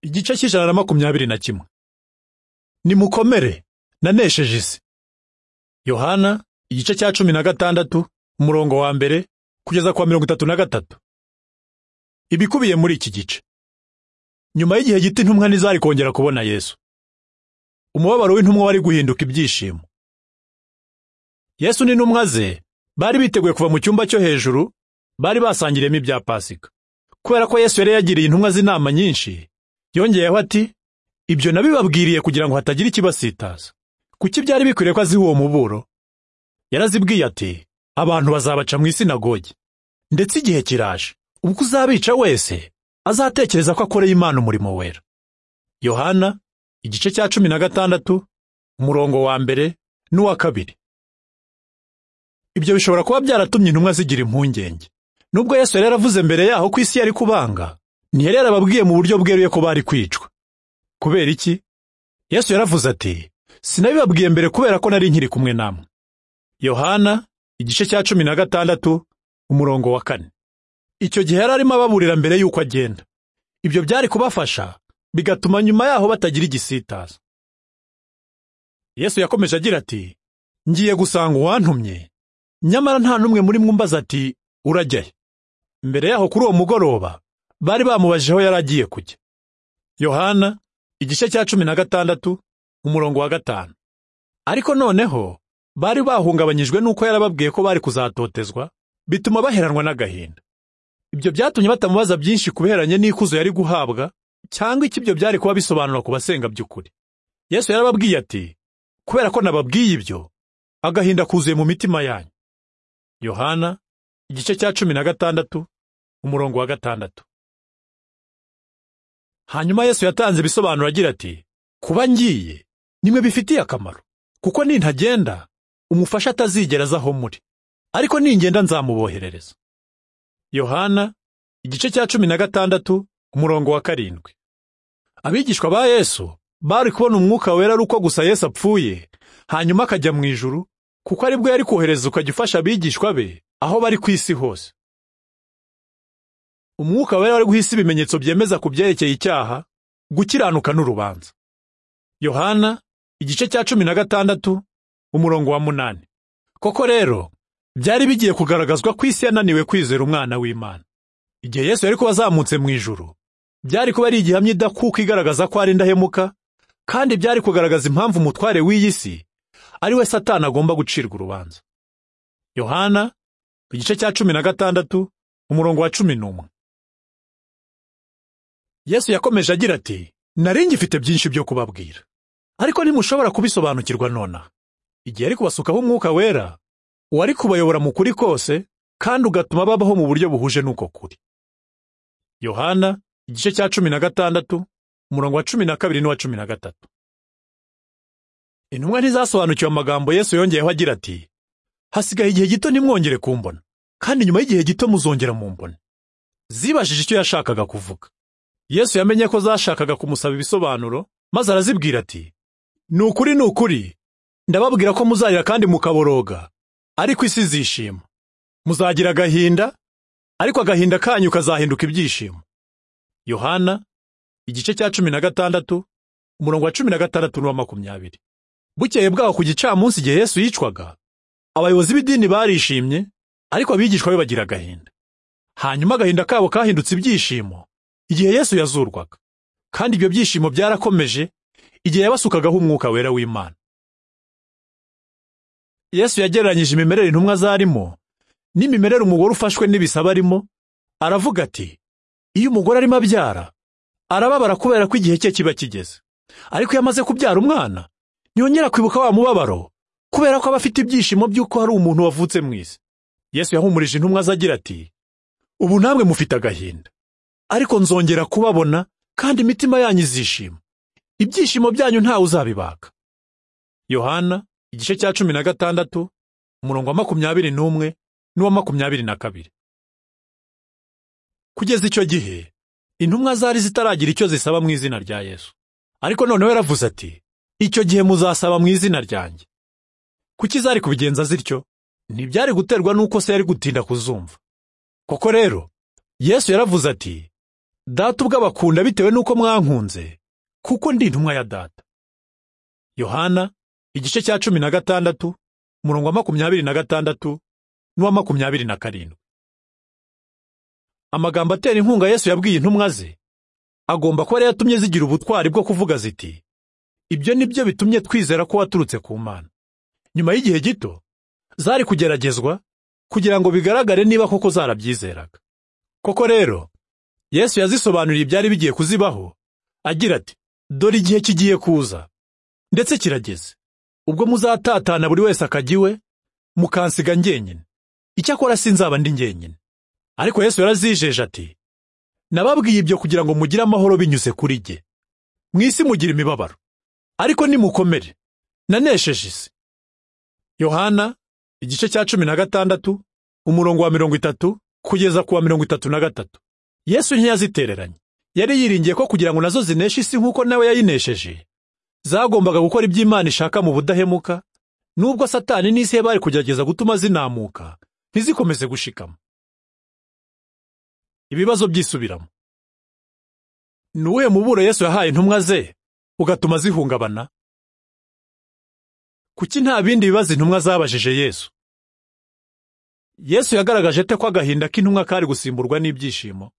igice cy'ijana na makumyabiri na kimwe nimukomere nanesheje isi yohana igice cya cumi na gatandatu umurongo wa mbere kugeza ku wa mirongo itatu na gatatu ibikubiye muri iki gice nyuma y'igihe gito intumwa ntizari kongera kubona yesu umubabaro w'intumwa wari guhinduka ibyishimo yesu n'intumwa ze bari biteguye kuva mu cyumba cyo hejuru bari basangiriyemo ibya pasika kubera ko yesu yari yagiriye intumwa z'inama nyinshi yongeyeho ati ibyo nabibabwiriye kugira ngo hatagira ikibasitaza kuki byari bikwiriye ko aziha uwo muburo yarazibwiye ati abantu bazabaca mu isinagogi ndetse igihe kiraje ubwo uzabica wese azatekereza ko akoreye imana umurimo wera yohana igice cya cumi na gatandatu umurongo wa mbere n'uwa kabiri ibyo bishobora kuba byaratumye intumwa zigira impungenge nubwo yesu yari yaravuze mbere yaho ko isi yari kubanga ntiyari yarababwiye mu buryo bweruye ko bari kwicwa kubera iki yesu yaravuze ati sinabibabwiye mbere kubera ko nari nkiri kumwe namwe yohana igice cya cumi na gatandatu umurongo wa kane icyo gihe yari arimo ababurira mbere y'uko agenda ibyo byari kubafasha bigatuma nyuma yaho batagira igisitaza yesu yakomeje agira ati ngiye gusanga uwantumye nyamara nta n'umwe muri mwumbaza ati urajyayo mbere yaho kuri uwo mugoroba bari bamubajije aho yari agiye kujya yohana igice cya cumi na gatandatu umurongo wa gatanu ariko noneho bari bahungabanyijwe n'uko yarababwiye ko bari kuzatotezwa bituma baheranwa n'agahinda ibyo byatumye batamubaza byinshi kubiheranye n'ikuzo yari guhabwa cyangwa icyo ibyo byari kuba bisobanura ku basenga by'ukuri yesu yarababwiye ati kubera ko nababwiye ibyo agahinda kuzuye mu mitima yanyu yohana igice cya cumi na gatandatu umurongo wa gatandatu hanyuma yesu yatanze ibisobanuro agira ati kuba ngiye nimwe bifitiye akamaro kuko nintagenda umufasha atazigera aza aho muri ariko ningenda nzamuboherereza yohana igice cya cumi na gatandatu umurongo wa karindwi abigishwa ba yesu bari kubona umwuka wera ari uko gusa yesu apfuye hanyuma akajya mu ijuru kuko aribwo yari kohereza ukajya ufasha abigishwa be aho bari ku isi hose umwuka wera wari guha isi ibimenyetso byemeza ku byerekeye icyaha gukiranuka n'urubanza yohana igice cya cumi na gatandatu umurongo wa munani koko rero byari bigiye kugaragazwa ko isi yananiwe kwizera umwana w'imana igihe yesu yari kuba azamutse mu ijuru byari kuba ari igihamya idakuka igaragaza ko ari indahemuka kandi byari kugaragaza impamvu umutware w'iyi si ari we satani agomba gucirwa urubanza yohana igice cya cumi na gatandatu umurongo wa cumi n'umwe yesu yakomeje agira ati nari ngifite byinshi byo kubabwira ariko ntimushobora kubisobanukirwa nonaha igihe ari kubasukaho umwuka wera uwari kubayobora mu kuri kose kandi ugatuma babaho mu buryo buhuje n'uko kuri yohana igice cya cumi na gatandatu umurongo wa cumi na kabiri n'uwa cumi na gatatu intumwa ntizasobanukiwe amagambo yesu yongeyeho agira ati hasigaye igihe gito ntimwongere kumbona kandi nyuma y'igihe gito muzongera mumbone zibajije icyo yashakaga kuvuga yesu yamenye ko zashakaga kumusaba ibisobanuro maze arazibwira ati ni ukuri ni ukuri ndababwira ko muzarira kandi mukaboroga ariko isi izishima muzagira agahinda ariko agahinda kanyu kazahinduka ibyishimo yohana igice cya cumi na gatandatu umurongo wa cumi na gatandatu n'uwa makumyabiri bukeye bwaho ku gicamunsi igihe yesu yicwaga abayobozi b'idini barishimye ariko abigishwa be bagira agahinda hanyuma agahinda kabo kahindutse ibyishimo igihe yesu yazurwaga kandi ibyo byishimo byarakomeje igihe yabasukagaho umwuka wera w'imana yesu yagereranyije imimerere intumwa zarimo n'imimerere umugore ufashwe n'ibisaba arimo aravuga ati iyo umugore arimo abyara arababara kubera ko igihe cye kiba kigeze ariko iyo amaze kubyara umwana ntiyongera kwibuka wa mubabaro kubera ko aba afite ibyishimo by'uko hari umuntu wavutse mu isi yesu yahumurije intumwa ze agira ati ubu namwe mufite agahinda ariko nzongera kubabona kandi imitima yanyu izishima ibyishimo byanyu ntawe uzabibaka yohana igice cya cumi na gatandatu umurongo wa makumyabiri n'umwe n'uwa makumyabiri na kabiri kugeza icyo gihe intumwa zari zitaragira icyo zisaba mu izina rya yesu ariko noneho yaravuze ati icyo gihe muzasaba mu izina ryanjye kuki zari kubigenza zityo ntibyari guterwa n'uko se yari gutinda kuzumva koko rero yesu yaravuze ati data ubwo abakunda bitewe n'uko mwankunze kuko ndi intumwa ya data yohana igice cya cumi na gatandatu umurongo wa makumyabiri na gatandatu n'uwa makumyabiri na karindwi amagambo atera inkunga yesu yabwiye intumwa ze agomba kuba yari yatumye zigira ubutwari bwo kuvuga ziti ibyo ni byo bitumye twizera ko waturutse ku mana nyuma y'igihe gito zari kugeragezwa kugira ngo bigaragare niba koko zarabyizeraga koko rero yesu yazisobanuriye ibyari bigiye kuzibaho agira ati dore igihe kigiye kuza ndetse kirageze ubwo muzatatana buri wese akajya iwe mukansiga njyenyine icyakora sinzaba ndi njyenyine ariko yesu yarazijeje ati nababwiye ibyo kugira ngo mugire amahoro binyuze kuri jye mu isi mugira imibabaro ariko nimukomere nanesheje isi yohana igice cya cumi na gatandatu umurongo wa mirongo itatu kugeza ku wa mirongo itatu na gatatu yesu ntiyazitereranye yari yiringiye ko kugira ngo nazo zineshe isi nk'uko nawe yayinesheje zagombaga gukora ibyo Imana ishaka mu budahemuka nubwo satani n'isi ye bari kugerageza gutuma zinamuka ntizikomeze gushikama ibibazo byisubiramo ni uwuhe muburo yesu yahaye intumwa ze ugatuma zihungabana kuki nta bindi bibazo intumwa zabajije yesu yesu yagaragaje ate ko agahinda k'intumwa kari gusimburwa n'ibyishimo